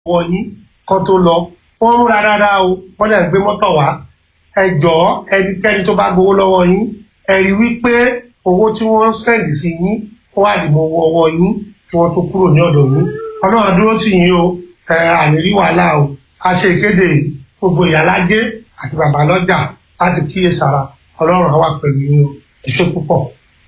wọ yín kó tó lọ wọ́n múra dáadáa o wọ́n dẹ̀ gbé mọ́tò wá ẹ jọ̀ọ́ ẹnikẹ́ni tó bá gbowó lọ́wọ́ yín ẹ rí wípé owó tí wọ́n sẹ́ǹdì sí yín ó wà nínú owó ọwọ́ yín kí wọ́n tó kúrò ní ọ̀dọ̀ yín ọlọ́run dúró tì yín o ẹ ànírí wàhálà o a ṣe ìkéde gbogbo ìyálájé àti bàbá lọ́jà láti kíyèsára ọlọ́run á wà pẹ̀lú yín o ẹ ṣé púpọ̀.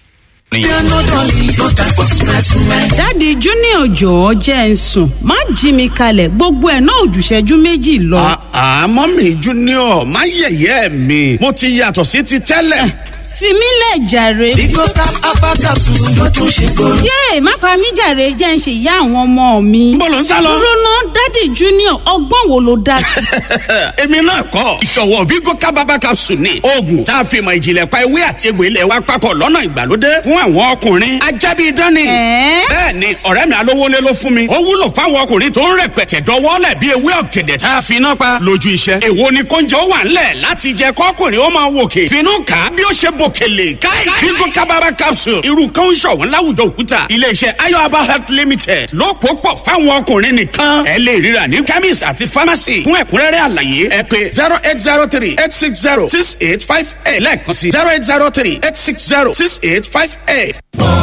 dáàdi junior jọ̀ọ́ jẹ́ ń sùn má jí mi kalẹ̀ gbogbo ẹ̀ náà òjùṣẹ́jú méjì lọ. àmọ́ mi junior má yẹ̀yẹ́ mi mo ti yàtọ̀ sí ti tẹ́lẹ̀. fi mí lẹ̀ jàre. Bigo cap apakasu ló tún ṣe kóró. yéè má pa mí jàre jẹ́ ń ṣe ìyá àwọn ọmọ mi. Níbo ló ń sá lọ? dúró ná dáàdi junior ọgbọ́n wo ló dá sí. èmi náà kọ́ ìṣọ̀wọ́ Bigo kábàbà capsule ni oògùn tá a fi mọ̀ ìjìnlẹ̀ pa ewé àti egbò ilẹ̀ wa papọ̀ lọ́nà ìgbàlódé fún àwọn ọkùnrin ajábí dání. Ẹ̀ẹ́? bẹ́ẹ̀ ni ọ̀rẹ́ mi alówólé ló fún mi ó wúlò fáwọn ọkùnrin tó ń rẹpẹtẹ dọwọ́lẹ̀ bí ewé ọ̀gẹ̀dẹ̀ tá a fi iná pa lójú iṣẹ́. èwo ni kóúnjẹ ó wà ńlẹ̀ láti jẹ kọ́kùnrin ó máa wòkè finú kà á bí ó ṣe bòkèlè káì Bigo kábàbà capsule irú kan ń ṣọ̀wọ́n láwùjọ òkúta iléeṣẹ́ ayọ̀aba health limited ló pò pọ̀ fáwọn ọkùnrin nìkan ẹ lè ríra ní chemist àti pharmacy fún ẹ̀kúnrẹ́rẹ́ àlàyé ẹ pé zero eight zero three eight six zero six eight five eight lẹ́ẹ̀kan sí zero eight zero three eight six zero six eight five eight.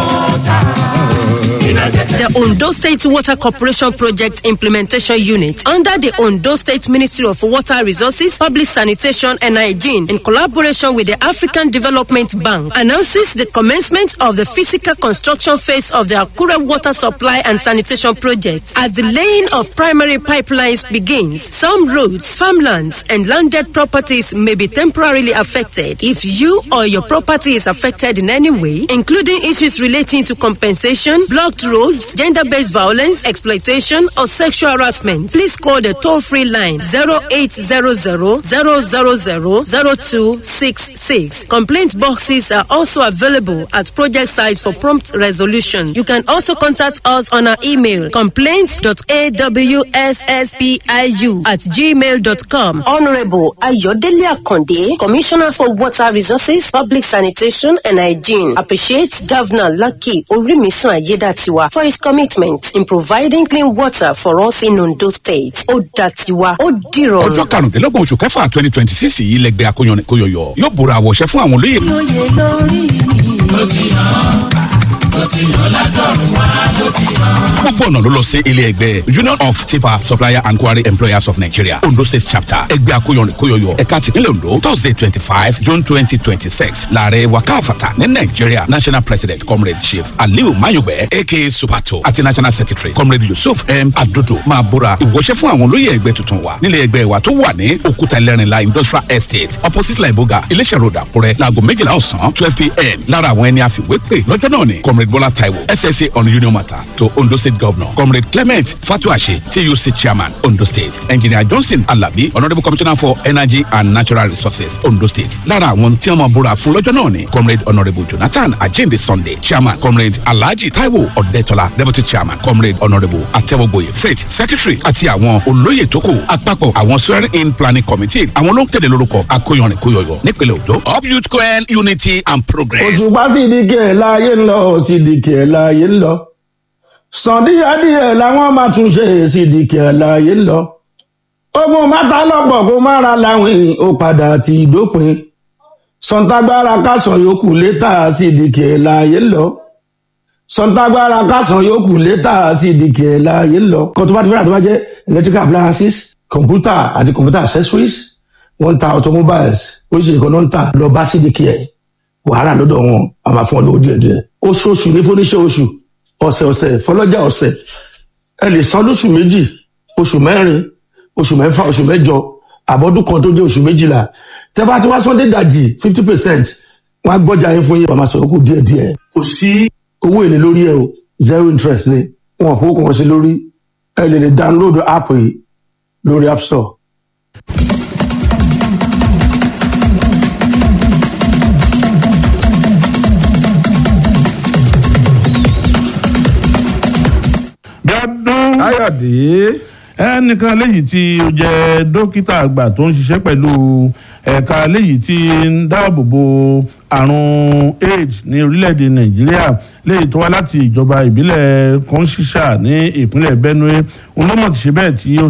The Ondo State Water Corporation Project Implementation Unit under the Ondo State Ministry of Water Resources, Public Sanitation and Hygiene in collaboration with the African Development Bank announces the commencement of the physical construction phase of the Akure Water Supply and Sanitation Project. As the laying of primary pipelines begins, some roads, farmlands and landed properties may be temporarily affected. If you or your property is affected in any way, including issues relating to compensation, blocked roads, gender based violence, exploitation, or sexual harassment, please call the toll free line 0800 000 0266. Complaint boxes are also available at project sites for prompt resolution. You can also contact us on our email complaints.awsspiu at gmail.com. Honorable Ayodele Akonde, Commissioner for Water Resources, Public Sanitation and Hygiene, appreciates Governor Lucky Orimisun Ayedatiwa for his commitment in providing clean water for us in Ondo State. Odatiwa, Odiro. ọjọ́ karùndínlọ́gbọ̀n oṣù kẹfà twenty twenty six yìí lẹgbẹ́ akóyanni kóyọyọ yóò bóra àwọ̀ṣẹ́ fún àwọn olóyè. Lóye lórí mi. Ó ti hàn, ó ti hàn látọ̀run wá, ó ti hàn. gbogbo ọ̀nà ló lọ sí ilé ẹgbẹ́ union of tipa supplier and quarry employers of nigeria ondo state chapter ẹgbẹ́ akóyanni kóyọyọ ẹ̀ka tìpínlẹ̀ ondo thursday twenty five june twenty twenty six láàrẹ wakafata ní nigeria national president comrade chief aliu mayugbe aka supato àti national secretary comrade yusuf m adodo máa bóra ìwọṣẹ́ fún àwọn olóyè ẹgbẹ́ tuntun wa nílé ẹgbẹ́ wa tó wà ní òkúta ẹlẹ́rìnlá industrial estate opposite laiboga iléeṣẹ́ road àkúrẹ́ láago méjìlá ọ̀sán twelve pm lára àwọn ẹni àfiwé pè lọ́jọ́ náà ni comrade bola taiwo ssa on union matter to ondo state governor comrade clement fatuashe tuc chairman ondo state engineer johnson alabi honourable commissioner for energy and natural resources ondo state lára àwọn tí wọ́n máa búra fún lọ́jọ́ náà ni comrade honourable jonathan ajinde sunday chairman comrade alhaji taiwo ọ̀dẹ́tọ́lá deputy chairman comrade honourable atẹ́wọ́gboyè faith secretary àti àwọn olóyè tó kù àpapọ̀ àwọn swearing in planning committee àwọn ló ń kéde lórúkọ akóyanrin kóyọyọ nípínlẹ̀ ondo up youth coel unity and progress. òṣùpá sì di kí ẹ̀ láàyè ń lọ sì di kí ẹ̀ láàyè ń lọ sàn díẹ̀díẹ̀ làwọn máa tún ṣe sì di kí ẹ̀ láàyè ń lọ ogun mẹ́ta lọ́pọ̀ kó má ra láwìn ó padà ti dópin sọ̀ǹtàgbára kásán yòókù létà sì di kí ẹ̀ láàyè ń lọ sọ̀ǹtàgbára kásán yòókù létà sì di kí ẹ̀ láàyè ń lọ kó tó bá ti fẹ́ràn tó bá jẹ́ electrical appliances computer àti computer accessories wọ́n ń ta automobiles oríṣiríṣi kan náà ń tà lọ bá sí di kí ẹ̀ wàhálà lọ́dọ̀ wọn a máa fún ọ lówó díẹ̀ díẹ̀ oṣooṣù ní fúnníṣẹ́ oṣù ọ̀sẹ̀ ọ̀sẹ̀ fọlọ́jà ọ̀sẹ̀ ẹ lè san lóṣù méjì oṣù mẹ́rin oṣù mẹ́fà oṣù mẹ́jọ àbọ̀dún kan tó jẹ́ oṣù méjìlá tẹ́ bá ti wá sọ́ndé dàjì fifty percent wọ́n á gbọ́jà yín fún yín wọ́n máa sọ̀rọ̀ kù díẹ̀ díẹ̀ kò sí owó èlé lórí ẹ o zero interest ni wọn kò kàn sí lórí ẹ lè lè download app yìí lórí app store. dọ́dún káyọ̀dé ẹnìkan léyìí tí ó jẹ́ dókítà àgbà tó ń ṣiṣẹ́ pẹ̀lú ẹ̀ka léyìí tí ń dáàbò bo àrùn aids ní orílẹ̀-èdè nàìjíríà léyìí tó wá láti ìjọba ìbílẹ̀ kọ́ńṣíṣà ní ìpínlẹ̀ benue onímọ̀ ti ṣe bẹ́ẹ̀ tí ó